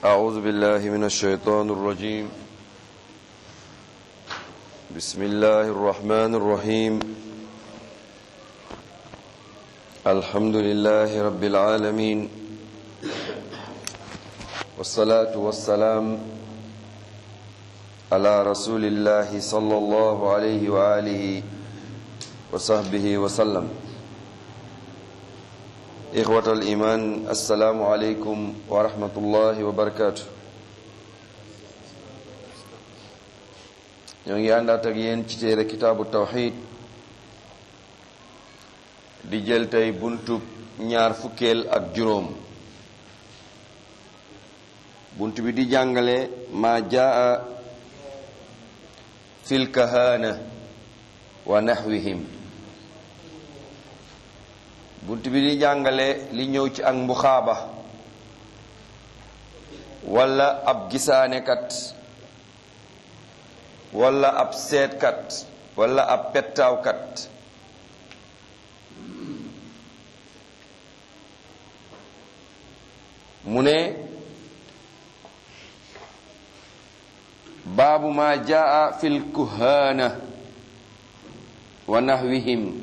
أعوذ بالله من الشيطان الرجيم بسم الله الرحمن الرحيم الحمد لله رب العالمين والصلاة والسلام على رسول الله صلى الله عليه وآله وصحبه وسلم إخوة الإيمان السلام عليكم ورحمة الله وبركاته ñoo ngi àndaat ak yéen ci téere kitaabu tawxid di jël tey buntub ñaar fukkeel ak juróom bunt bi di jàngale maa jaa fil kahana wa naxwihim bunt bi di jàngale li ñëw ci ak mbuxaaba wala ab gisaanekat wala ab seetkat wala ab pettaawkat mu ne baabu ma jaa fi lkuhaana wa nahwihim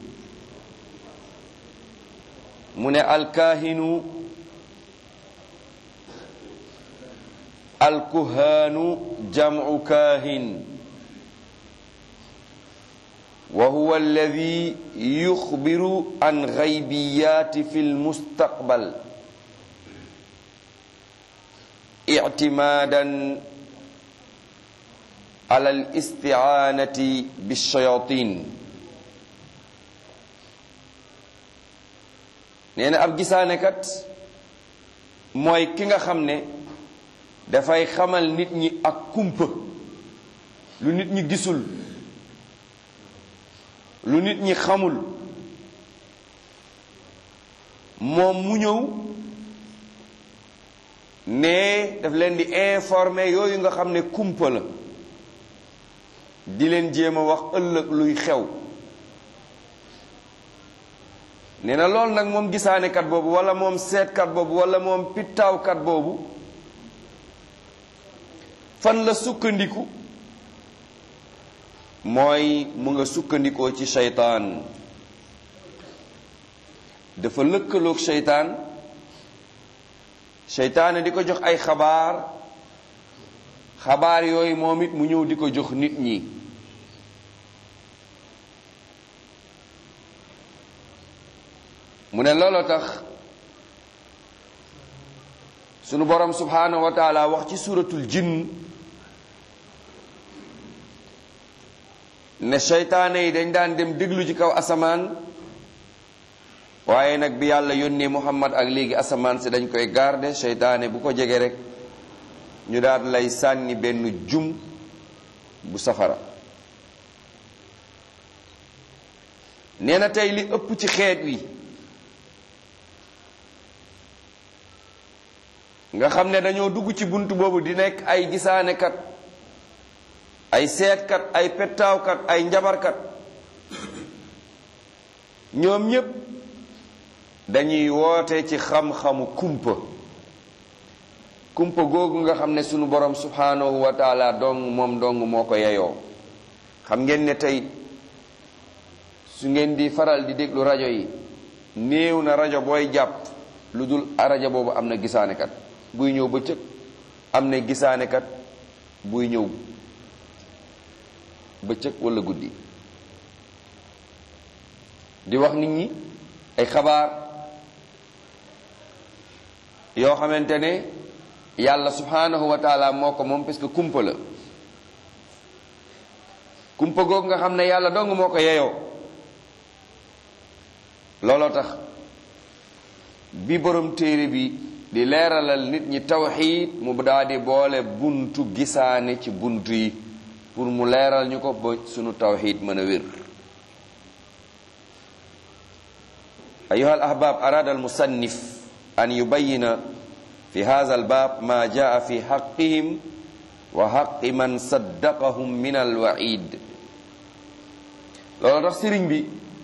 mu ne alkaahinu alkuhaanu jamcu kaahin wa huwa alladi yuxbiru an gaybiyaati fi lmustaqbal ictimaadan ala alisticaanati bilshayatin nee na ab gisaanekat mooy ki nga xam ne dafay xamal nit ñi ak kumpa lu nit ñi gisul lu nit ñi xamul moom mu ñëw ne daf leen di informer yooyu nga xam ne kumpa la di leen jéem a wax ëllëg luy xew nee na loolu nag moom gisaanekat boobu wala moom seetkat boobu wala moom pittaawkat boobu fan la sukkandiku mooy mu nga sukkandikoo ci seytaan dafa lëkkaloog seytaan seytaane di ko jox ay xabaar xabaar yooyu moom it mu ñëw di ko jox nit ñi mu ne looloo tax sunu borom subhanahu wa taala wax ci suratul jinn ne seytaane yi dañ daan dem déglu ci kaw asamaan waaye nag bi yàlla yónnee muhammad ak léegi asamaan si dañ koy garder seytaane bu ko jege rek ñu daal lay sànni benn jum bu safara nee na tey li ëpp ci xeet wi nga xam ne dañoo dugg ci bunt boobu di nekk ay gisaanekat ay seetkat ay pettaawkat ay njabarkat ñoom ñépp dañuy woote ci xam-xamu kumpa kumpa googu nga xam ne sunu borom subhanahu wa taala dong moom dong moo ko yeyoo xam ngeen ne tey su ngeen di faral di déglu rajo yi néew na rajo booy jàpp lu dul rajo boobu am na gisaanekat buy ñëw bëccëg am na gisaanekat buy ñëw bëccëg walla guddi di wax nit ñi ay xabaar yoo xamante ne yàlla subhanahu wa taala moo ko moom parce que kumpa la kumpa googu nga xam ne yàlla dong moo ko yeyoo looloo tax bi borom téere bi di leeralal nit ñi tawxiid mu daa di boole buntu gisaane ci buntu yi pour mu leeral ñu ko ba sunu tawxiid mën a wér ayuha al ahbab arada al musannif an yubayina fi hadha al bab ma jaa fi xaqihim wa xaqi man saddaqahum min al waid loolu tax sëriñ bi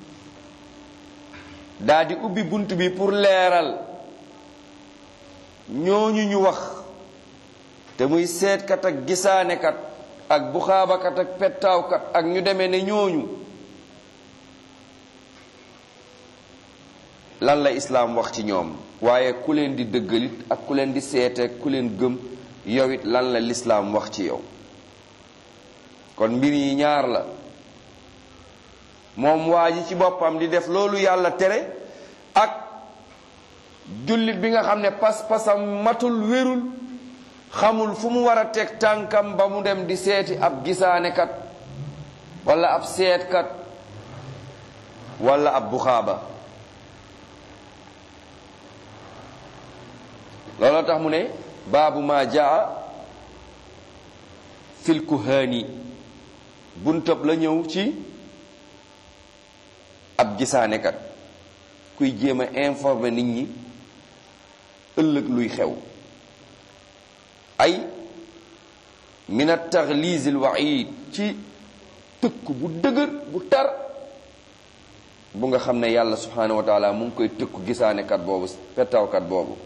daa di ubbi bunt bi pour leeral ñooñu ñu wax te muy seetkat ak gisaanekat ak buxaabakat ak pettaawkat ak ñu demee ne ñooñu lan la islaam wax ci ñoom waaye ku leen di dëggalit ak ku leen di seete ku leen gëm yow it lan la lislaam wax ci yow kon mbir yi ñaar la moom waa ji ci boppam di def loolu yàlla tere ak jullit bi nga xam ne pas-pasam matul wérul xamul fu mu war a teg tànkam ba mu dem di seeti ab gisaanekat wala ab seetkat wala ab buxaaba looloo tax mu ne baabu ma jaa fil kuhaani buntab la ñëw ci ab gisaanekat kuy jéem a informer nit ñi ëllëg luy xew ay min at taxliis al waid ci tëkk bu dëgër bu tar bu nga xam ne yàlla subhanahu wa taala mu ngi koy tëkku gisaanekat boobu pettawkat boobu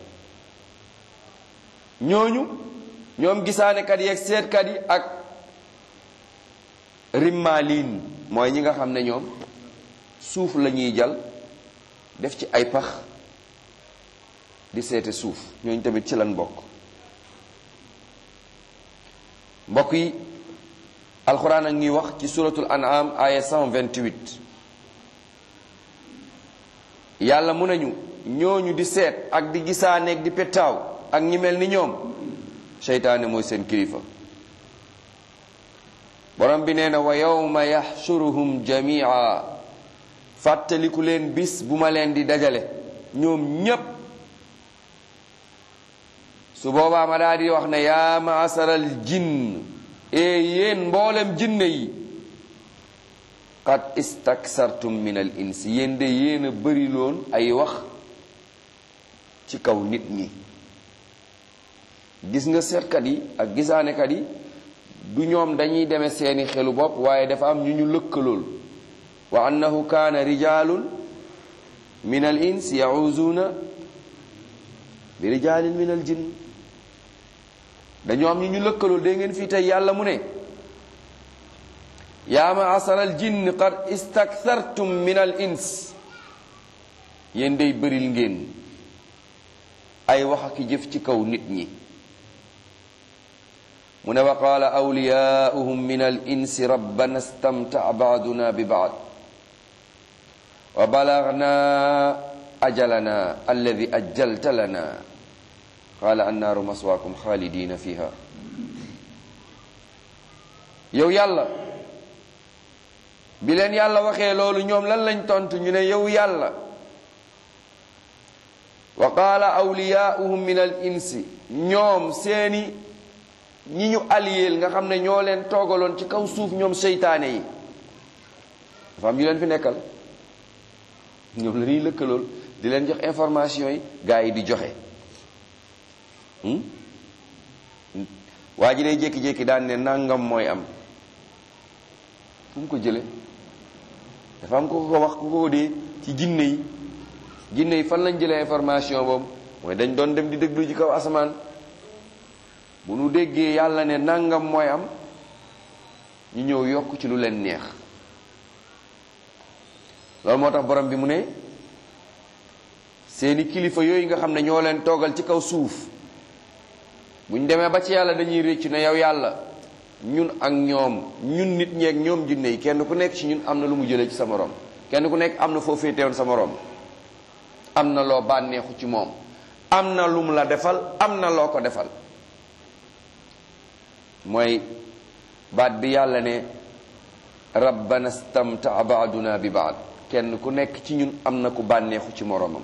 ñooñu ñoom gisaanekat yi ak seetkat yi ak rimmaaliin mooy ñi nga xam ne ñoom suuf la ñuy jal def ci ay pax di seete suuf ñooñu tamit ci lan bokk mbokk yi alxuraan ak ñuy wax ci suratul an'am aya 128 yàlla mu nañu ñooñu di seet ak di gisaaneeg di pettaaw ak ñi mel ni ñoom seytaane mooy seen kilifa borom bi nee na wa yawma yaxshuruhum jamia fàttaliku leen bis bu ma leen di dajale ñoom ñépp su boobaa ma daal di wax ne yaa maasaral jinn e yéen mboolem jinne yi qad istaksartum min al ins yéen de yéen a bëri loon ay wax ci kaw nit ñi gis nga seetkat yi ak gisaanekat yi du ñoom dañuy deme seeni xelu bopp waaye dafa am ñu ñu lëkkalool wa annahu kaana rijalun min al ins yahuzuuna bi rijalin min al jinn dañoo am ñu ñu lëkkalool dégg ngeen fii tey yàlla mu ne yaa ma'ashara al jinn qad istakthartum min al ins yéen day bëril ngeen ay wax ak jëf ci kaw nit ñi mu ne wa qaala awliyaauhum min al insi rabbana stamtaa baaduna bi baad wa balagna ajalana alladi ajjalta lana qaala annaaru maswaakum xaalidina fiha yow yàlla bi leen yàlla waxee loolu ñoom lan lañ tontu ñu ne yow yàlla wa qaala awliyaauhum min al insi ñoom seeni ñi ñu aliyeel nga xam ne ñoo leen toogaloon ci kaw suuf ñoom seytaane yi dafa am ñu leen fi nekkal ñoom la ñuy lëkkalool di leen jox information yi gaa yi di joxe waa ji day jékki-jékki daan ne nangam mooy am fu mu ko jële dafa am ko ko wax ku ko dee ci jinne yi jinne yi fan lañ jëlee information boobu mooy dañ doon dem di déglu ci kaw asamaan bu nu déggee yàlla ne nangam mooy am ñu ñëw yokk ci lu leen neex loolu moo tax borom bi mu ne seeni kilifa yooyu nga xam ne ñoo leen toogal ci kaw suuf bu ñu demee ba ci yàlla dañuy réccu ne yow yàlla ñun ak ñoom ñun nit ñeeg ñoom jinne yi kenn ku nekk ci ñun am na lu mu jëlee ci sa morom kenn ku nekk am na foo féetewoon sa morom am na loo bànneexu ci moom am na lu mu la defal am na loo ko defal mooy baat bi yàlla ne rabbana stamtaa baaduna bi baad kenn ku nekk ci ñun am na ku bànneexu ci moromam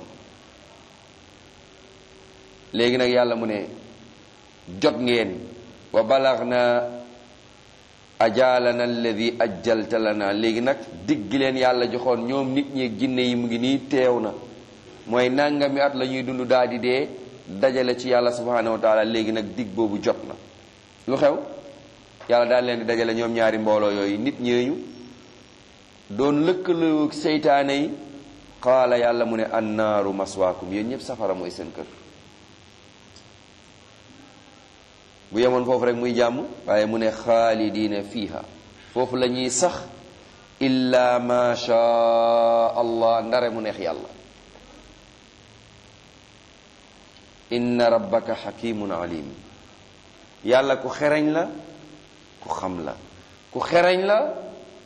léegi nag yàlla mu ne jot ngeen wa balaghna ajalana alladi ajjalta lana léegi nag digg leen yàlla joxoon ñoom nit ñi jinne yi mu ngi nii teew na mooy nangami at la ñuy dund daal di dee dajale ci yàlla subhanahu wa taala léegi nag digg boobu jot na lu xew yàlla daal leen di dajale ñoom ñaari mbooloo yooyu nit ñeeñu doon lëkkaloo seytaane yi qaala yàlla mu ne annaaru maswaakum yéen ñëpp safara mooy seen kër bu yemoon foofu rek muy jàmm waaye mu ne xaalidiina fiiha foofu la ñuy sax illa ma sha allah ndare mu neex yàlla inna rabbaka xakimun alim yàlla ku xereñ la ku xam la ku xereñ la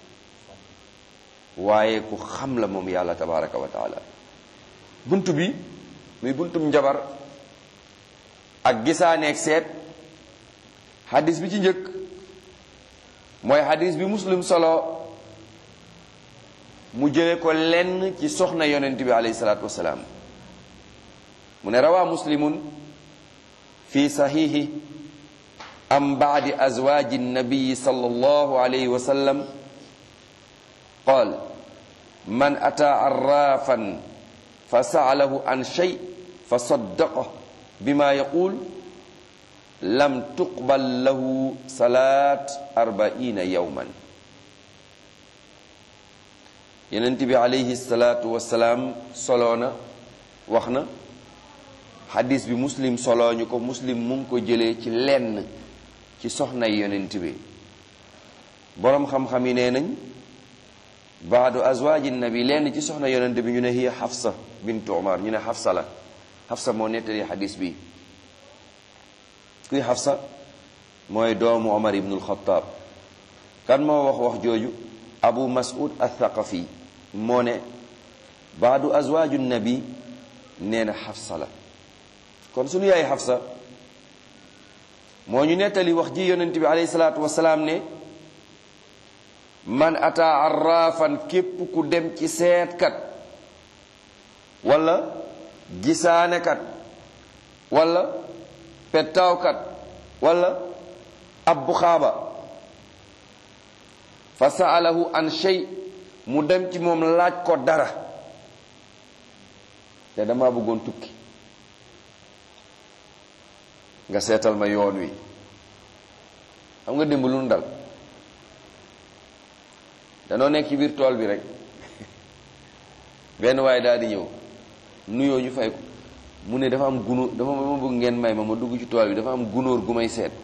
waaye ku xam la moom yàlla tabaraka wa taala bunt bi muy buntum njabar ak gisaaneeg seet xadis bi ci njëkk mooy xadis bi muslim solo mu jële ko lenn ci soxna yonent bi alayhi salaatu wasalaam mu ne rawaa muslimun fi saxiixi am baadi azwaaji nabiyi sallallahu alayhi wa sallam qaal man ataa arraafan fa saalahu an shay fa saddaqahu bima yaqul lam tuqbal lahu salaat arbaina yawman yonent bi alayhi salaatu wasalaam soloo na wax na xadis bi muslim soloo ñu ko muslim mu ngi ko jëlee ci lenn ci soxnay yonent bi boroom xam-xam yi nee nañ baadu azwaaji nabi lenn ci soxna yonent bi ñu ne hiya xafsa bintu umar ñu ne xafsa la xafsa moo nettali xadis bi kuy xafsa mooy doomu omar ibnul xataab kan moo wax wax jooju abu mas'ud athaqafi moo ne baadu azwaaju nabi nee na xafsa la kon sunu yaay xafsa moo ñu nettali wax ji yonent bi alayhi salaatu wasalaam ne man ataa arraafan képp ku dem ci seetkat wala gisaanekat wala pettaawkat wala ab bu xaaba fa saalahu an shay mu dem ci moom laaj ko dara te dama bëggoon tukki nga seetal ma yoon wi xam nga démb lu nu dal danoo nekk ci biir tool bi rek benn waaye daal di ñëw nuyoo ñu fay ko mu ne dafa am gunóor dafa ma bëgg ngeen may ma ma dugg ci tool bi dafa am gunóor gu may seet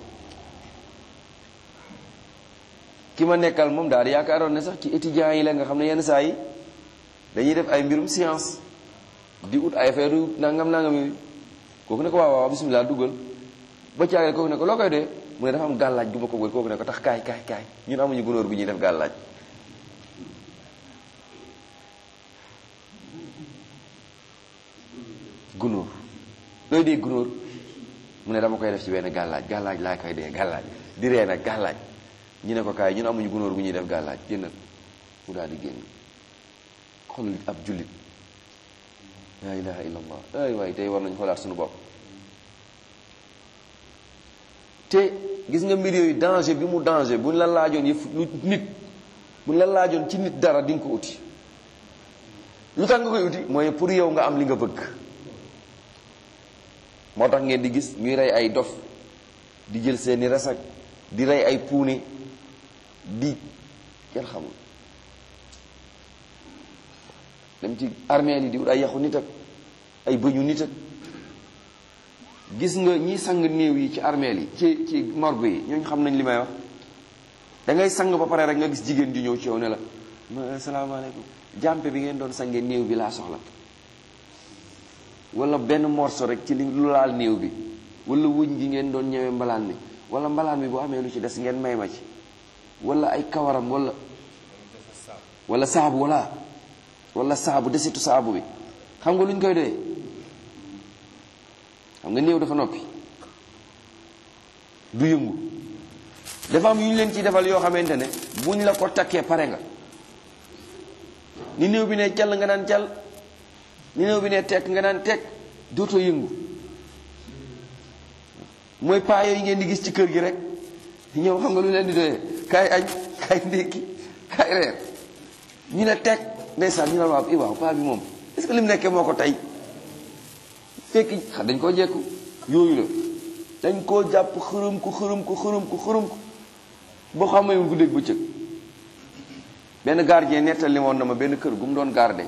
ki ma nekkal moom daal di yaakaaroon ne sax ci étudiants yi la nga xam ne yenn saa yi dañuy def ay mbirum science di ut ay affaire nangam nangam yi kooku ne ko waaw waaw bisimilah duggal ba caagale kooku ne ko loo koy dee mu ne dafa am gàllaaj gu ma ko bëgg kooku ne ko tax kaay kaay kaay ñun amuñu gunóor gu ñuy def gàllaaj gunóor looy dee gunóor mu ne dama koy def ci benn gàllaaj gàllaaj laa koy dee gàllaaj di ree nag gàllaaj ñu ne ko kaay ñun amuñu gunóor gu ñuy def gàllaaj génnal mu daal di génn xool ab jullit laa ilaha illa allah ay waay tey war nañ xoolaat suñu bopp te gis nga mbir yooyu danger bi mu danger buñ la laajoon yëf lu nit buñ la laajoon ci nit dara di nga ko uti lu tax nga koy uti mooy pour yow nga am li nga bëgg moo tax ngeen di gis ñuy rey ay dof di jël seeni resak di rey ay puune di kenn xamul dem ci armée yi di wut ay yaxu nit ak ay bëñu nit ak gis nga ñi sang néew yi ci armeel yi ci ci morgue yi ñooñu xam nañ li may wax da ngay sang ba pare rek nga gis jigéen di ñëw ci yow ne la ma salaamaaleykum jàmpe bi ngeen doon sange néew bi laa soxla wala benn morceau rek ci li lu laal néew bi wala wëñ gi ngeen doon ñëwee mbalaan mi wala mbalaan mi bu amee lu ci des ngeen may ma ci wala ay kawaram wala wala saabu wala wala saabu desitu saabu bi xam nga lu ñu koy doyee xam nga néew dafa noppi du yëngu dafa am yu ñu leen ciy defal yoo xamante ne buñ la ko takkee pare nga ni néew bi ne cal nga naan cal ni néew bi ne tekk nga naan tekk dootoo yëngu mooy paa yooyu ngeen di gis ci kër gi rek ñëw xam nga lu leen di doyee kaay añ kaay ndékki kaay reer ñu ne tekk ndeysaan ñu ne waaw i waaw paa bi moom est-ce que li mu nekkee moo ko tey fekk dañ koo jekku yooyu la dañ koo jàpp xërëm ko xërëm ko xërëm ko xërëm ko boo xamee mu guddeeg bëccëg benn gardien nettali woon na ma benn kër gu mu doon garde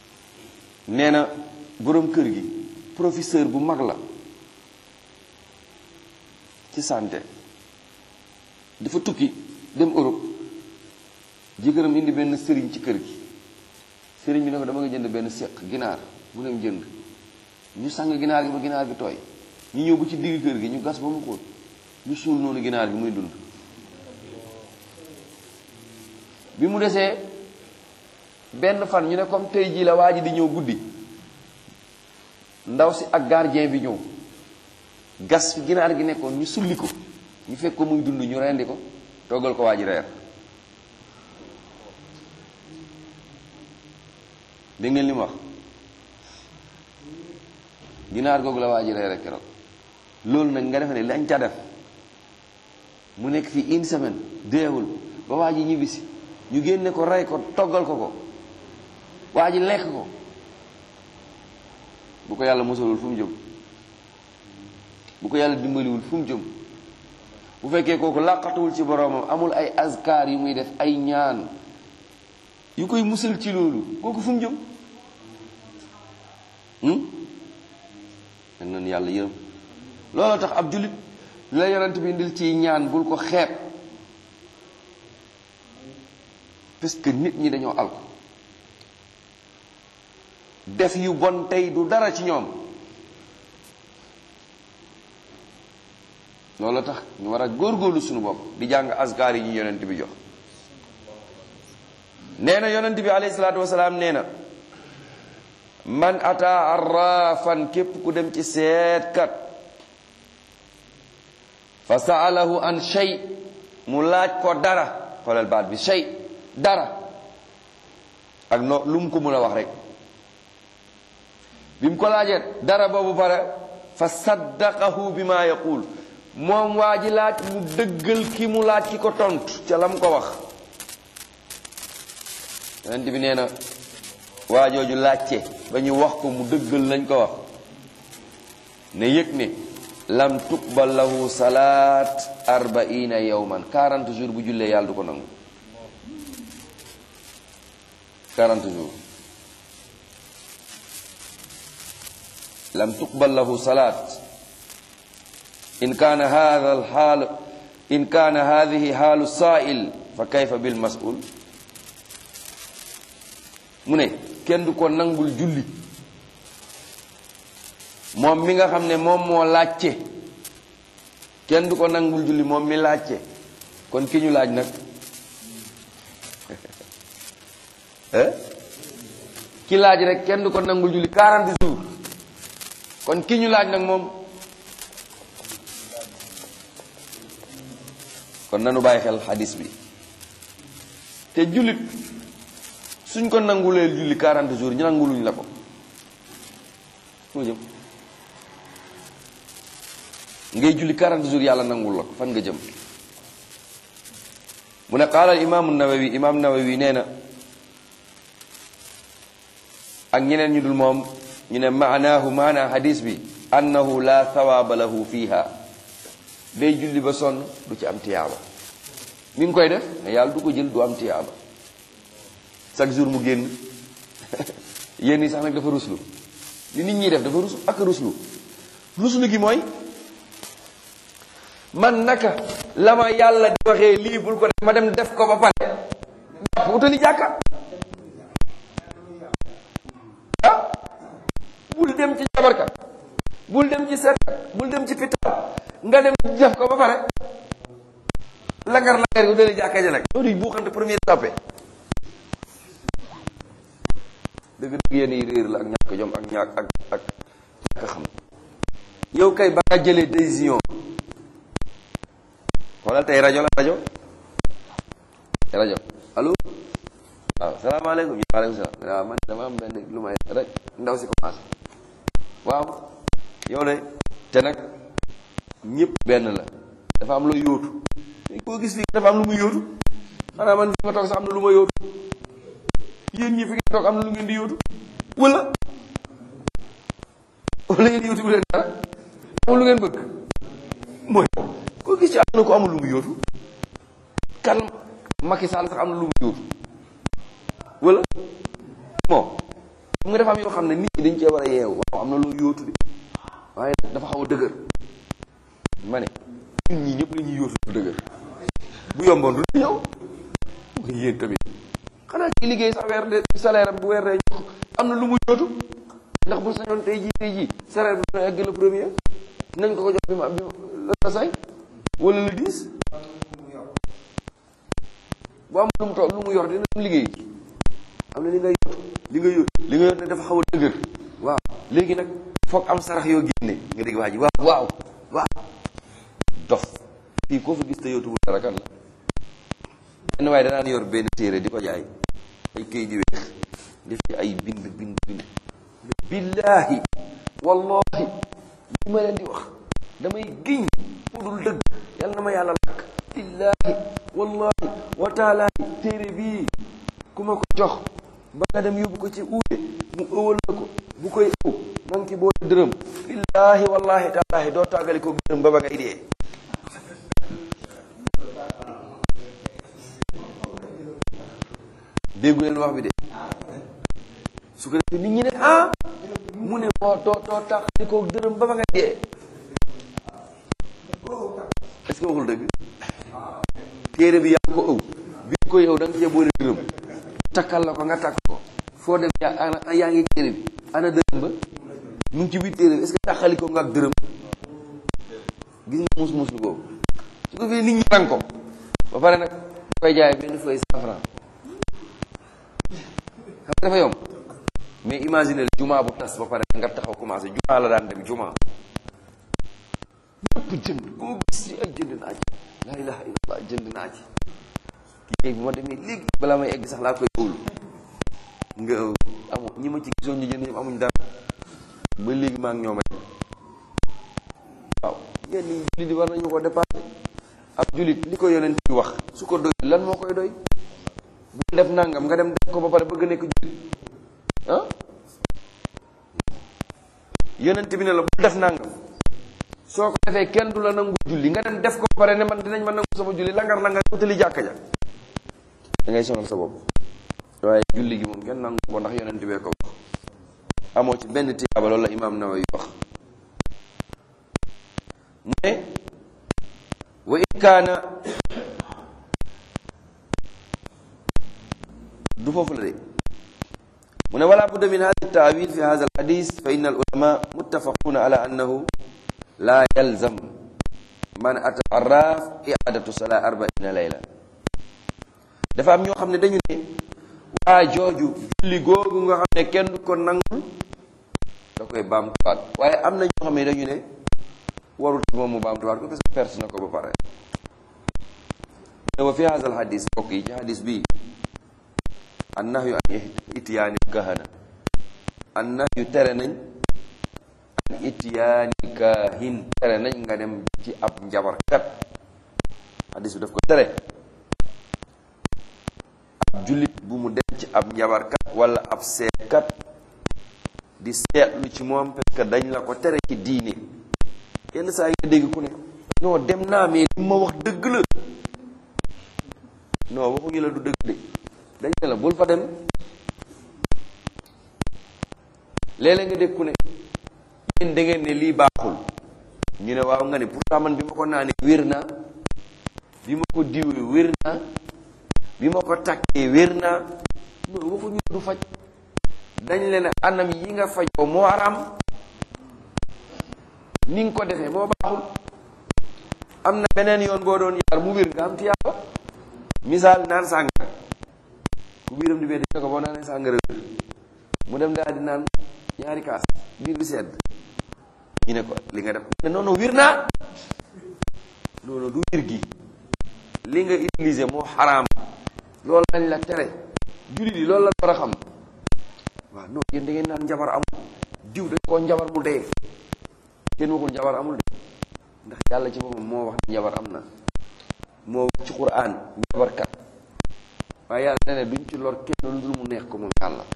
nee na boroom kër gi professeur bu mag la ci santé dafa tukki dem Europe jëkkëram indi benn sëriñ ci kër gi sëriñ bi ne ko dama nga jënd benn séq ginaar mu dem jënd ñu sang ginaar gi ba ginaar gi tooy ñu ñëw ba ci digg kër gi ñu gas ba mu xóot ñu suul noonu ginaar gi muy dund bi mu desee benn fan ñu ne comme tey jii la waa ji di ñëw guddi ndaw si ak gardien bi ñëw gas fi ginaar gi nekkoon ñu sulli ko ñu fekk ko muy dund ñu rendi ko toggal ko waa ji reer dégg ngeen li mu wax ginaar googu la waa ji reer keroog loolu nag nga defe ne lañ ca def mu nekk fii une semaine deewul ba waa ji ñibbisi ñu génne ko rey ko toggal ko ko waa ji lekk ko bu ko yàlla mosalul fu mu jëm bu ko yàlla dimbaliwul fu mu jëm bu fekkee kooku làqatuwul ci boroomam amul ay azkar yu muy def ay ñaan yu koy musal ci loolu kooku fu mu jëm dañ noonu yàlla yërëm looloo tax ab jullit lu la yonent bi indil ci ñaan bul ko xeeb parce que nit ñi dañoo alko def yu bon tey du dara ci ñoom loolu tax ñu war a góorgóorlu suñu bopp di jàng askar yi ñu yonent bi jox nee na yonent bi alayhi salaatu wasalaam nee na man ata arrafan képp ku dem ci seetkat fa saalahu an shay mu laaj ko dara xoolal baat bi shay dara ak no lu mu ko mën a wax rek bi mu ko laajee dara boobu pare fa saddaqahu bi ma yaqul moom waa ji laaj mu dëggal ki mu laaj ki ko tontu ca la mu ko wax yonent bi nee na waa jooju laajte ba ñu wax ko mu dëggal lañ ko wax ne yëg ne lam tuqbal lahu salaat arbaina yawman 40 jours bu jullee yàlla du ko nangu 40 jours lam tuqbal lahu salaat in kaana hada alxaal in kaana hadihi xaalu saail fa kayfa bil masul mu ne kenn du ko nangul julli moom mi nga xam ne moom moo laajte kenn du ko nangul julli moom mi laajte kon ki ñu laaj nag ki laaj rek kenn du ko nangul julli 40 jours kon ki ñu laaj nag moom kon nanu bàyyi xel xadis bi te jullit suñ ko nanguleel julli 40 jours ñu nanguluñ la ko fu jëm ngay julli 40 jours yàlla nangul la ko fan nga jëm mu ne qaala al imaamu nawawi imaam nawawi nee na ak ñeneen ñu dul moom ñu ne maanaahu maanaa hadis bi annahu la thawaaba lahu fiha day julli ba sonn du ci am tiyaaba mi ngi koy def ne yàlla du ko jël du am tiyaaba chaque jour mu génn yéen ñi sax nag dafa ruslu li nit ñi def dafa ruslu ak ruslu ruslu gi mooy man naka la ma yàlla di waxee lii bul ko def ma dem def ko ba pare jàpp utali jàkka ah bul dem ci jabarkat bul dem ci seetkat bul dem ci pital nga dem def ko ba pare langar langar gu dali jàkka ja nag loolu bu xante premier tappe dëgg dëgg yéen yi réer la ak ñàkk jom ak ñàkk ak ak ñàkk xam yow kay ba nga jëlee décision xoolal tey rajo la rajo rajo allo waaw salaamaaleykum waaleykum salaam waaw man dama am benn lu may rek ndaw si commencé waaw yow de te nag ñëpp benn la dafa am la yóotu koo gis fii dafa am lu muy yóotu xanaa man fi nga toog sax am na lu ma yóotu yéen ñi fi ngeen toog am na lu ngeen di yóotu wala wala ngeen yóotu bu leen dara amul lu ngeen bëgg mooy koo gis ci am na ko amul lu mu yóotu kan Macky Sall sax am na lu mu yóotu wala bon xam nga dafa am yoo xam ne nit ñi dañ cee war a yeewu waaw am na loo yóotu de waaye dafa xaw a dëgër ma ne yomboon du ñëw yéen tamit xanaa ki liggéey sa weer de salaire am bu weer de jox am na lu mu yóotu ndax bu sañoon tey jii tey jii salaire bi dina egg le premier nañ ko ko jox bi ma bi la cinq wala le dix bu am lu mu toog lu mu yor dina am liggéey am na li nga yor li nga yor li nga yor ne dafa xaw a dëgër waaw léegi nag foog am sarax yoo génne nga dégg waa ji waaw waaw waaw dof fii koo fa gis te yootuwul dara kan la benn waaye danaan yor benn téere di ko jaay ay këy di weex def ci ay bind bind bind billaahi wallahi li ma leen di wax damay giñ mu dul dëgg yàlla na ma yàlla lakk billaahi wallahi wa taalaahi téere bii ku ma ko jox ba nga dem yóbbu ko ci uude mu ëwal la ko bu koy ëw na nga ci boole dërëm billaahi wallahi taalaahi doo tàggali ko dërëm ba ba ngay dee déggu leen wax bi de su ko defee nit ñi ne ah mu ne moo too too tàqali ko dërëm ba ba nga dee est-ce que waxul dëgg téere bi yaa ko ëw bi ko yow da nga cee boole dërëm takkal la ko nga takk ko foo dem yaa yaa ngi téere bi ana dërëm ba mu ngi ci biir téere bi est-ce que tàqali ko nga ak dërëm gis nga mus mus lu boobu su ko fee nit ñi rang ko ba pare nag koy jaay benn feuille cent franc xam nga dafa yomb mais imagine jumaa bu tas ba pare nga taxaw commencé jumaa la daan dem jumaa ñëpp jënd koo gis ci ay jënd naa ci laa ilaha illallah jënd naa ci kii bu ma demee léegi balaa may egg sax laa koy ëwlu nga amu ñi ma ci gisoon ñu jënd ñëpp amuñ dara ba léegi maa ngi ñoom rek waaw yenn yi jullit yi war nañu ko dépassé ab jullit li ko yonent bi wax su ko doy lan moo koy doy bu def nangam nga dem def ko ba pare bëgg nekk jullit ah yonent bi ne la bu def nangam soo ko defee kenn du la nangu julli nga dem def ko ba pare ne man dinañ ma nangu sama julli langar langar utali jàkka ja da ngay sonal sa bopp waaye julli gi moom kenn nangu ko ndax yonent bee ko wax amoo ci benn tiyaaba loolu la imaam Nawawi wax mu ne wa in kaana du foofu la de mu ne wala budda min hada taawil fi hada alhadis fa inna al ulama muttafaquna ala annahu la yalzam man ata arraf iadatu sala arbaina layla dafa am ñoo xam ne dañu ne waa jooju julli googu nga xam ne kenn du ko nangul da koy baamtuwaat waaye am na ñoo xam ne dañu ne warul moom mu baamtuwaat ko parce que perte na ko ba pare ne wa fi hada alhadis bokk yi ci hadis bii annahyu an itiyaani kahana annahyu tere nañ an itiyaani kahin tere nañ nga dem ci ab njabarkat hadis bi daf ko tere ab jullit bu mu dem ci ab njabarkat wala ab seetkat di seetlu ci moom parce que dañ la ko tere ci diine yenn saa yi nga dégg ku ne non dem naa mais li ma wax dëgg la non waxuñu la du dëgg de dañ ne la bul fa dem léeg-léeg nga dégg ku ne yéen da ngeen ne lii baaxul ñu ne waaw nga ne pourtant man bi ma ko naanee wér naa bi ma ko diwee wér naa bi ma ko takkee wér naa non waxuñu du faj dañ leen anam yi nga fajoo moo aram ni nga ko defee moo baaxul am na beneen yoon boo doon yaar mu wér nga am tiyaaba misaal naan sàngara ku biiram di bee ko boo naanee sàngara wér mu dem daal di naan ñaari kaas biir bi sedd ñu ne ko li nga def ne non non wér naa non non du wér gi li nga utiliser moo xaraam loolu lañ la tere jullit yi loolu la war a xam waaw non yéen da ngeen naan njabar amul diw dañ koo njabar mu dee kenn waxul njabar amul de ndax yàlla ci boppam moo wax ne njabar am na moo wax ci quraan njabarkat waaye yàlla ne ne duñ ci lor kenn lu dul mu neex ko moom yàlla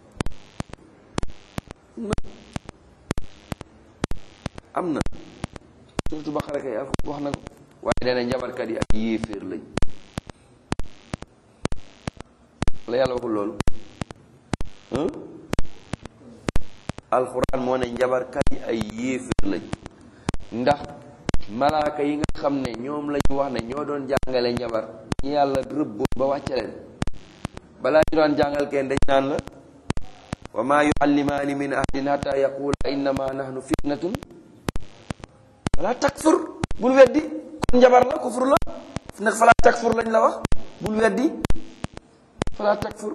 am na surtout Baqara kay wax na ko waaye nee na njabarkat yi ak yéeféer lañ la yàlla waxul loolu alxuraan moo ne njabarkat yi ay yéeféer lañ ndax malaaka yi nga xam ne ñoom lañu wax ne ñoo doon jàngale njabar ñi yàlla rëbboon ba wàcce leen balaa ñu daan jàngal kenn dañ naan la wa ma yuallimaani min ahadin hatta yaqula innama nahnu fitnatun wala takfur bul weddi kon njabar la kufur la nag fala takfur lañ la wax bul weddi fala takfur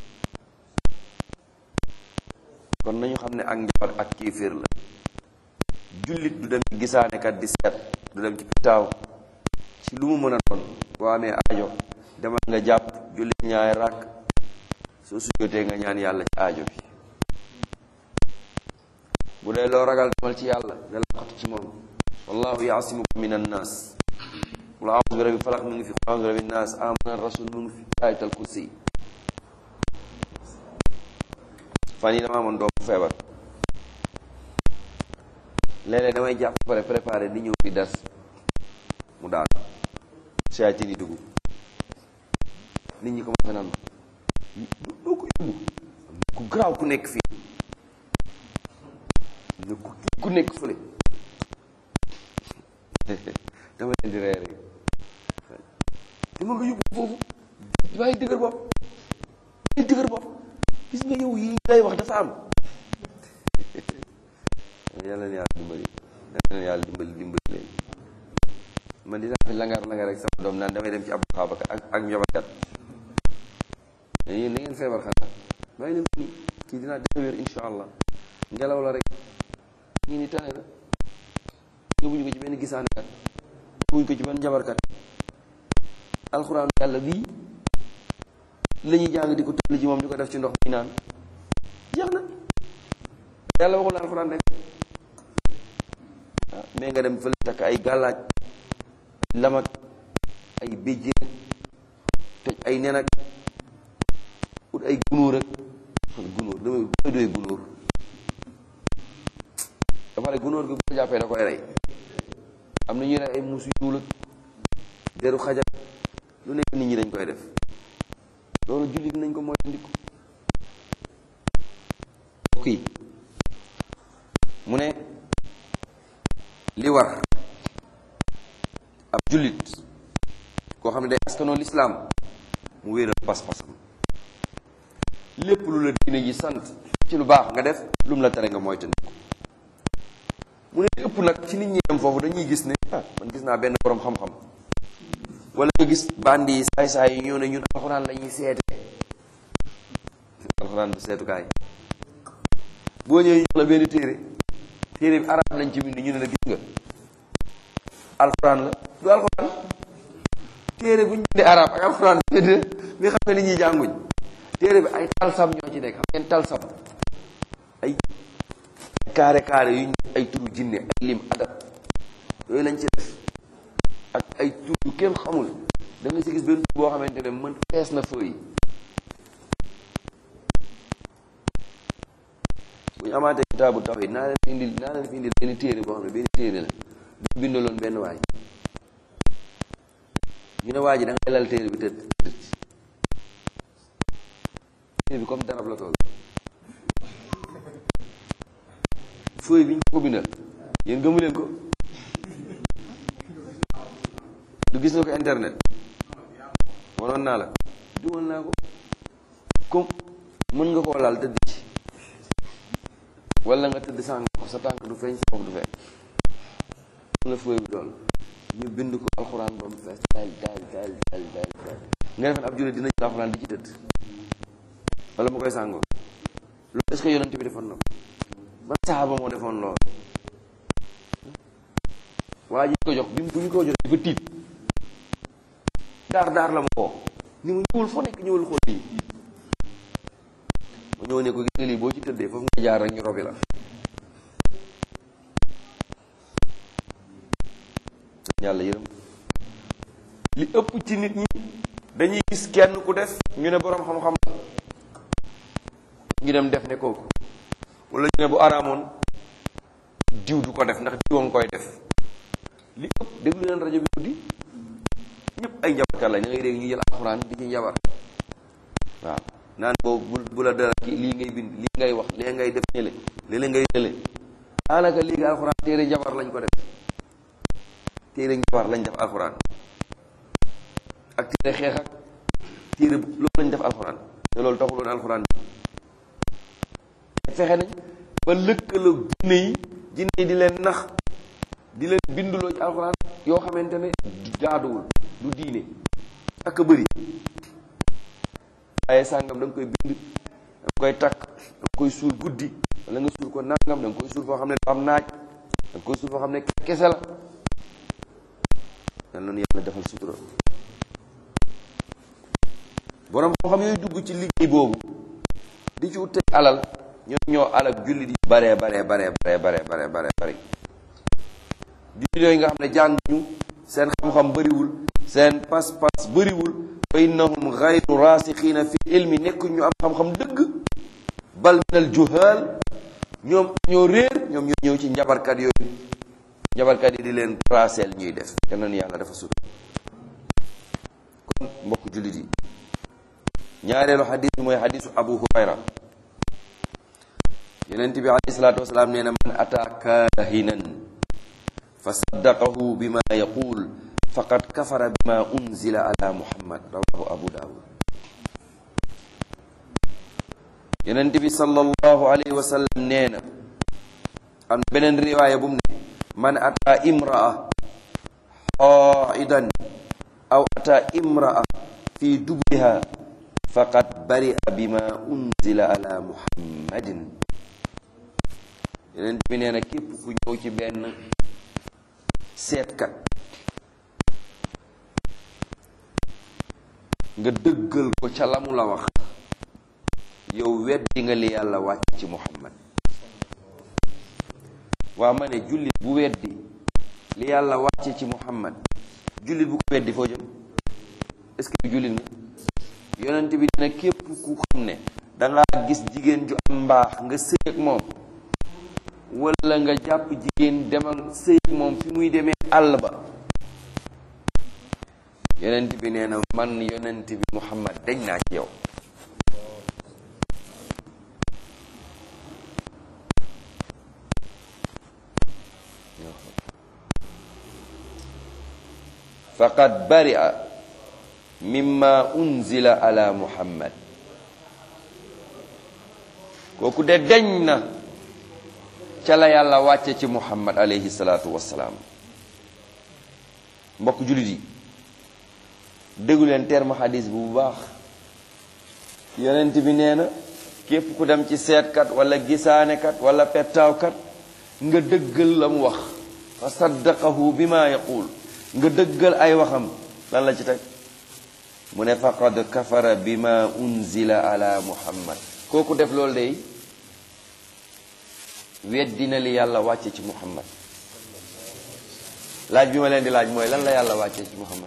kon nañu xam ne ak njabar ak kiifir la jullit du dem ci gisaanekat di seet du dem ci pitaaw ci lu mu mën a doon boo amee aajo demal nga jàpp jullit ñaay ràkk soo sujjóotee nga ñaan yàlla ci aajo bi bu dee loo ragal demal ci yàlla nga laqatu ci moom wallahu yaasimuka min annaas qul a'udhu bi rabbil falaq mu ngi fi qul a'udhu bi rabbin naas amana rasul mu ngi fi ayatal kursi fan yi dama amoon doomu feebar léeg-léeg damay jàpp pare préparé di ñëw fi des mu daal seytaane yi dugg nit ñi commencé naan doo ko yóbbu ku garaaw ku nekk fii ne ku ku nekk fële dama leen di ree rek dama nga yóbbu foofu bàyyi dëgër bopp bàyyi dëgër bopp gis nga yow yi ngay wax dafa am yàlla na yàlla dimbali yàlla na yàlla dimbali dimbali leen man dinaa fi langar langar rek sama doom naan damay dem ci ab xaabaka ak ak njobakat mais yéen da ngeen feebar xanaa bàyyi leen nii kii dinaa dina wér insha allah ngelaw la rek ñii ni tane na yóbbuñu ko ci benn gisaanekat yóbbuñu ko ci benn njabarkat alxuraan yàlla bii la ñuy jàng di ko tëll ci moom di ko def ci ndox mi naan jeex na yàlla waxul alxuraan rek ah mais nga dem fële takk ay gàllaaj lamak ay béjjén toj ay nen ak ut ay gunóor ak gunóor damay koy doy gunóor dafa ne gunóor gi bu ko jàppee da koy rey am na ñuy rey ay muus yu ñuul ak deru xajak lu nekk nit ñi dañ koy def loolu jullit nañ ko mooy ndiku kii mu ne li war ab jullit koo xam ne day askanoo lislaam mu wéeral pas-pasam lépp lu la diine ji sant ci lu baax nga def lu mu la tere nga moytandiku mu ne ëpp nag ci nit ñi dem foofu dañuy gis ne ah man gis naa benn borom xam-xam wala nga gis bandi yi saay-saay yi ñëw ne ñun alxuraan la ñuy seete alxuraan du seetukaay boo ñëwee ñu la benn téere téere bi arab lañ ci bind ñu ne la gis nga alxuraan la du alxuraan téere bu ñu bindee arab ak alxuraan bi xam ne nit ñi jànguñ téere bi ay talsam ñoo ci nekk xam ngeen talsam ay carré carré yu ñu ay turu jinne ay lim adab yooyu lañ ci def ak ay tur yu kenn xamul da nga si gis benn tur boo xamante ne mën fees na feuille bu ñu amaatee kitaabu tawhid naa leen fi indil naa leen fi indil benn téere boo xam ne benn téere la bu bindaloon benn waay ñu ne waa ji da ngay lal téere bi tëdd téere bi comme darab la tool feuille bi ñu ko bindal yéen gëmu leen ko du gis nga ko internet wanoon naa la dugal naa ko comme mën nga koo laal tëdd ci wala nga tëdd sàng ko sa tànk du feeñ sa bopp du feeñ la fooy bi dool ñu bind ko alxuraan ba mu fees daal daal daal daal daal daal nga defen ab jullit dina jël alxuraan di ci tëdd wala mu koy sàngoo loolu est-ce que yonent bi defoon na ko ban saxaaba moo defoon lool waa ji ko jox bi bu ñu ko jox dafa tiit daar daar la ma woo ni mu ñëwul foo nekk ñëwul xool lii mu ñëw ne ko gis nga lii boo ci tëddee foofu nga jaar rek ñu robi la yàlla yërëm li ëpp ci nit ñi dañuy gis kenn ku def ñu ne boroom xam-xam la ñu dem def ne kooku wala ñu ne bu araamoon diw du ko def ndax diw a nga koy def li ëpp déglu leen rajo bi guddi ñëpp ay njabarkat la ñu ngay dégg ñu jël alxuraan di ci njabar waaw naan boobu bu la dara ki lii ngay bind lii ngay wax lee ngay def ñële léeg ngay ñële daanaka léegi alxuraan téere njabar lañ ko def téere njabar lañ def alxuraan ak téere xeex ak téere loolu lañ def alxuraan te loolu taxuloon alxuraan fexe nañ ba lëkkaloo jinne yi jinne yi di leen nax di leen binduloo ci alxuraan yoo xamante ne jaaduwul du diine ak a bëri waaye sàngam da nga koy bind da nga koy takk da nga koy suul guddi wala nga suul ko nangam da nga koy suul foo xam ne du am naaj da nga koy suul foo xam ne kese la yal na yàlla defal sutura borom xam-xam yooyu dugg ci liggéey boobu di ci ute alal ñoom ñoo alal jullit yi baree baree baree baree baree baree baree bari jullit yooyu nga xam ne jànguñu seen xam-xam bëriwul seen pas-pas bëriwul fa innahum gayru rasixiina fi ilmi nekk ñu am xam-xam dëgg bal min al juhal ñoom ñoo réer ñoom ñoo ñëw ci njabarkat yooyu njabarkat yi di leen traceel ñuy def te noonu yàlla dafa sut kon mbokk jullit yi ñaareelu xadis bi mooy xadisu abu hurayra yonent bi alayhi salaatu wasalaam nee na man ata kaahinan fa saddaqahu bima yaqul faqad kafara bima unzila ala muhammad rawahu abu daawud yonent bi sallallahu alayhi wa sallam nee na am na beneen riwaaya bu mu ne man ata imraa xaidan aw ata imraa fi dubriha faqad baria bima unzila ala muhammadin yonent bi nee na képp ku ñëw ci benn seetkat nga dëggal ko ca la mu la wax yow weddi nga li yàlla wàcc ci muhammad waa ma ne jullit bu weddi li yàlla wàcce ci muhammad jullit bu ko weddi foo jëm est-ce que jullit nga yonent bi dina képp ku xam ne dangaa gis jigéen ju am mbaax nga sëy ak moom wala nga jàpp jigéen demal sëy ak moom fi muy demee àll ba yonent bi nee na man yonent bi muhammad dañ naa ci yow faqad baria mimma unzila ala muhammad kooku de deñ na ca la yàlla wàcce ci muhammad alayhi salaatu wassalaam mbokk jullit yi déggu leen terme xadis bu bu baax yonent bi nee na képp ku dem ci seetkat wala gisaanekat wala pettaawkat nga dëggal la mu wax fa saddaqahu bi ma yaqul nga dëggal ay waxam lan la ci teg mu ne faqad kafara bima unzila ala muhammad kooku def loolu day weddina li yàlla wàcce ci muhammad laaj bi ma leen di laaj mooy lan la yàlla wàcce ci muhammad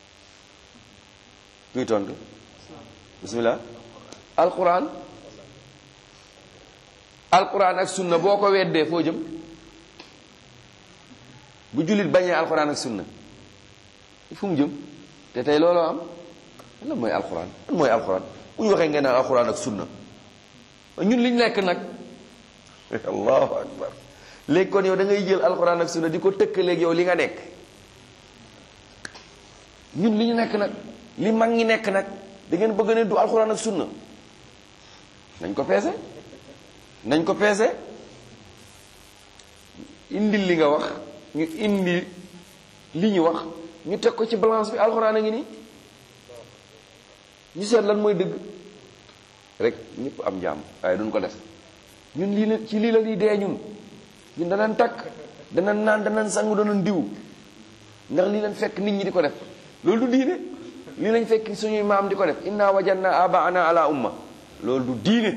kuy tontu bismillah alquran alquran ak sunna boo ko weddee foo jëm bu jullit bañee alquran ak sunna fu mu jëm te tey looloo am lan mooy alquran lan mooy alquran bu ñu waxee ngeen naan alquran ak sunna ñun liñ nekk nag allahu akbar léegi kon yow da ngay jël alquran ak sunna di ko tëkkaleeg yow li nga nekk ñun li ñu nekk nag li mag ñi nekk nag da ngeen bëgg ne du alquran ak sunna nañ ko peese nañ ko peese indil li nga wax ñu indi li ñu wax ñu teg ko ci balance bi alxuraan a ngi nii ñu seet lan mooy dëgg rek ñëpp am jàmm waaye duñ ko def ñun lii la ci lii la ñuy dee ñun ñun danañ takk danañ naan danañ sangu danañ diw ndax lii lañ fekk nit ñi di ko def loolu du diine lii lañ fekk suñuy maam di ko def inna wajanna abaana ala umma loolu du diine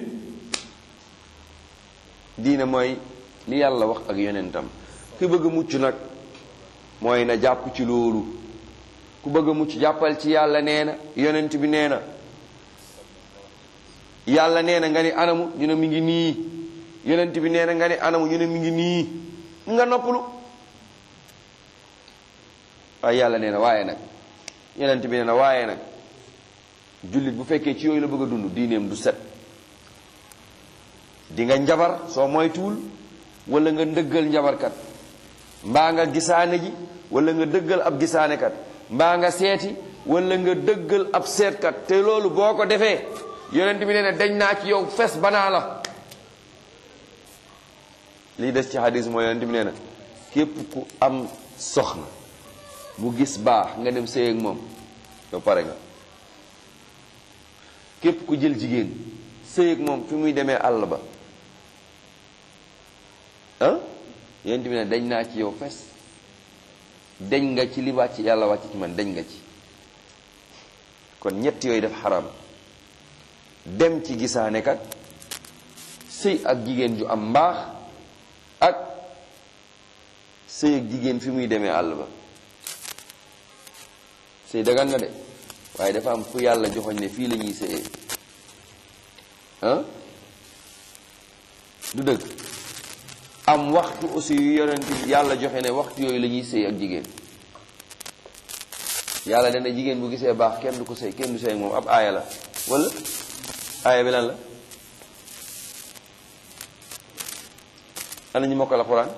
diine mooy li yàlla wax ak yonentam ki bëgg a mucc nag mooy na jàpp ci loolu ku bëgg a mucc jàppal ci yàlla nee na yonent bi nee na yàlla nee na nga ni anamu ñu ne mi ngi nii yonent bi nee na nga ni anamu ñu ne mi ngi nii nga noppalu waaye yàlla nee na waaye nag yonent bi nee na waaye nag jullit bu fekkee ci yooyu la bëgg a dund diineem du set di nga njabar soo moytuwul wala nga ndëggal njabarkat mbaa nga gisaane ji wala nga dëggal ab gisaanekat mbaa nga seeti wala nga dëggal ab seetkat te loolu boo ko defee yonent bi nee na dañ naa ci yow fes banaa la lii des ci hadis mooy yonent bi nee na képp ku am soxna mu gis baax nga dem sëy ak moom yow pare nga képp ku jël jigéen sëy ak moom fi muy demee àll ba ah yonent bi ne dañ naa ci yow fes dañ nga ci li wàcc yàlla wàcc ci man dañ nga ci kon ñett yooyu def xaram dem ci gisaane kat sëy ak jigéen ju am mbaax ak sëy ak jigéen fi muy demee àll ba sëy dagan na de waaye dafa am fu yàlla joxoñ ne fii la ñuy sëyee ah du dëgg am waxtu aussi yu yonent yàlla joxe ne waxtu yooyu la ñuy sëy ak jigéen yàlla dana jigéen bu gisee baax kenn du ko sëy kenn du sëy ak moom ab aaya la wala aaya bi lan la ana ñu mokkal alxuraan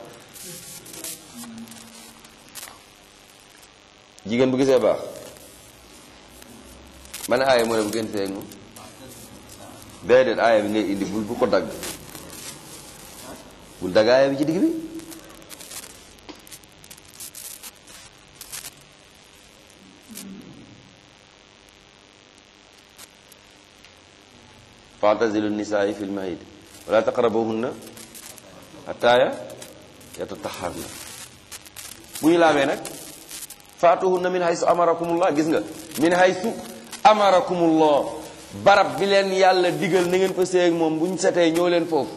jigéen bu gisee baax man aaya moo ne bu gën sëy ak moom déedéet aaya bi ngay indi bul bu ko dagg bul dagg aaya bi ci digg bi faatazilu nisaai fi lmahid wala taqrabuhunna hatta yatataharna bu ñu laabee nag faatuhunna min haysu amarakumullah gis nga min haysu amarakumullah barab bi leen yàlla digal na ngeen fa séy ak moom bu ñu setee ñëw leen foofu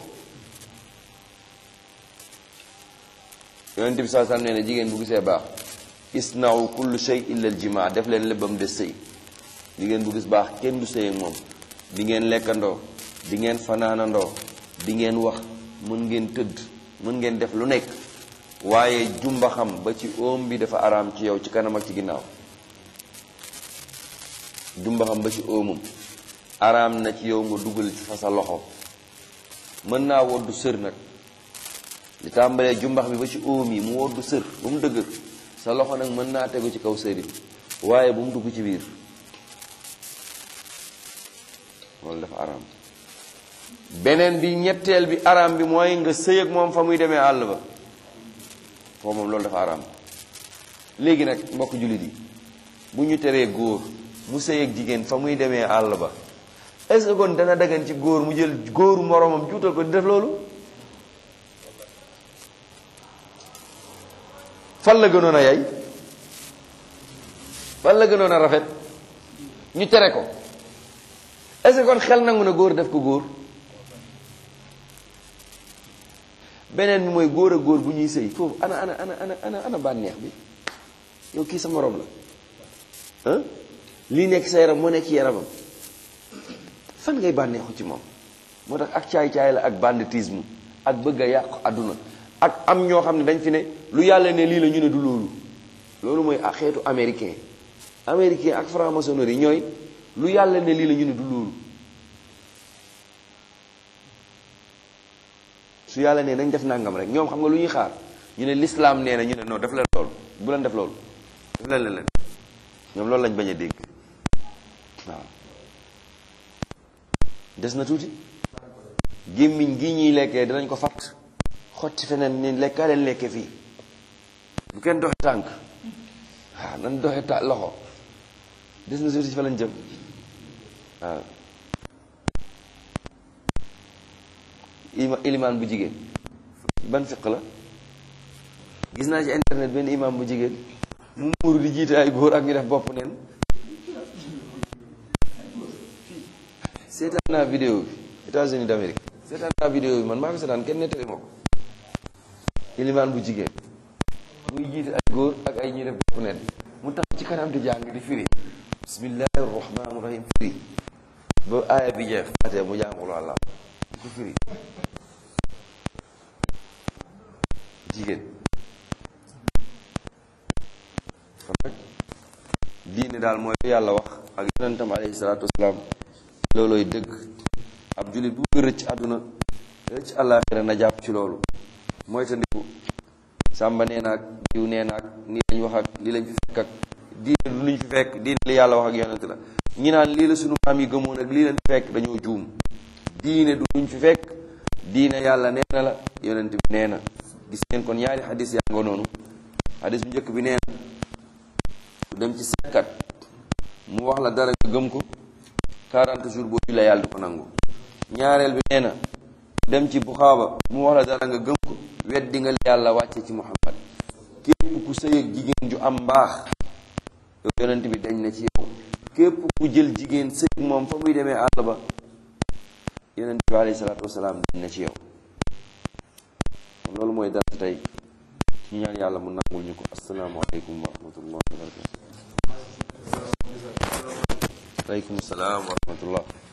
yonent bi saa sam nee na jigéen bu gisee baax isnau kullu shay illa al jimaa def leen lébbam des sëy jigéen bu gis baax kenn du sëy ak moom di ngeen lekkandoo di ngeen fanaanandoo di ngeen wax mën ngeen tëdd mën ngeen def lu nekk waaye jumba xam ba ci oom bi dafa araam ci yow ci kanam ak ci ginnaaw jumba xam ba ci oomam araam na ci yow nga dugal ci fa sa loxo mën naa woddu sër nag li tàmbalee jumbax bi ba ci oom yi mu woddu sër ba mu dëgër sa loxo nag mën naa tegu ci kaw sëri waaye bu mu dugg ci biir loolu dafa araam beneen bi ñetteel bi araam bi mooy nga sëy ak moom fa muy demee àll ba foofu moom loolu dafa araam léegi nag mbokk jullit yi bu ñu teree góor mu sëy ak jigéen fa muy demee àll ba est-ce que kon dana dagan ci góor mu jël góoru moroomam juutal ko di def loolu fan la gënoon a yay fan la gënoon a rafet ñu tere ko est-ce que kon xel nangu na góor def ko góor beneen bi mooy góor a góor bu ñuy sëy foofu ana ana ana ana ana ana bànneex bi yow kii sa morom la ah lii nekk sa yaram moo nekk ci yaramam fan ngay bànneexu ci moom moo tax ak caay-caay la ak banditisme ak bëgg a yàqu àdduna ak am ñoo xam ne dañ fi ne lu yàlla ne lii la ñu ne du loolu loolu mooy ak xeetu américain américain ak franc-maçonnerie ñooy lu yàlla ne lii la ñu ne du loolu su yàlla ne nañ def nangam rek ñoom xam nga lu ñuy xaar ñu ne l'islam nee na ñu ne non def leen loolu bu leen def loolu def leen leen ñoom loolu lañ bañ a dégg waaw des na tuuti gémmiñ gi ñuy lekkee dinañ ko fatt xotti feneen ni lekkaa leen lekke fii bu kenn doxe tànk waaw nan doxe ta loxo des na tuuti fa lañ jëm waaw ima ilimaan bu jigéen ban fiq la gis naa ci internet benn imaam bu jigéen mu muuru di jiite ay góor ak ñu def bopp neen seetaan naa vidéo bi États-Unis d'Amérique seetaan naa vidéo bi man maa ko seetaan kenn nettali ma ko ilimaan bu jigéen muy jiite ay góor ak ay ñuy def bopp neen mu tax ci kanam di jàng di firi bismillahi rahmaani rahim firi ba aaya bi jeex faatee mu jàngul wàlla di ko firi jigéen kon nag diine daal mooy yàlla wax ak yonentam alayhi salaatu wasalaam loolooy dëgg ab jullit bu bëgg rëcc àdduna rëcc àllaaxira na jàpp ci loolu mooy ta ndiku sàmba nee naag diw nee naag nii lañ wax ak lii lañ fi fekk ak diine du luñ fi fekk diine li yàlla wax ak yonent la ñi naan lii la sunu maam yi gëmoon ak lii leen fi fekk dañoo juum diine du luñ fi fekk diine yàlla nee na la yonent bi nee na gis ngeen kon ñaari xadis yaa nga noonu xadis bu njëkk bi nee na ku dem ci seetkat mu wax la dara nga gëm ko 40 jours boo jullee yàlla du ko nangu ñaareel bi nee na dem ci buxaaba mu wax la dara nga gëm ko weddi nga li yàlla wàcce ci muhammad képp ku sëy ak jigéen ju am mbaax yow yonent bi dañ na ci yow képp ku jël jigéen sëy ak moom fa muy demee àll ba yonent bi alayhi salaatu wasalaam dañ na ci yow kon loolu mooy dara tey ñu ñaan yàlla mu nangul ñu ko asalaamaaleykum wa rahmatullah wa barakatu aleykum salaam wa rahmatullah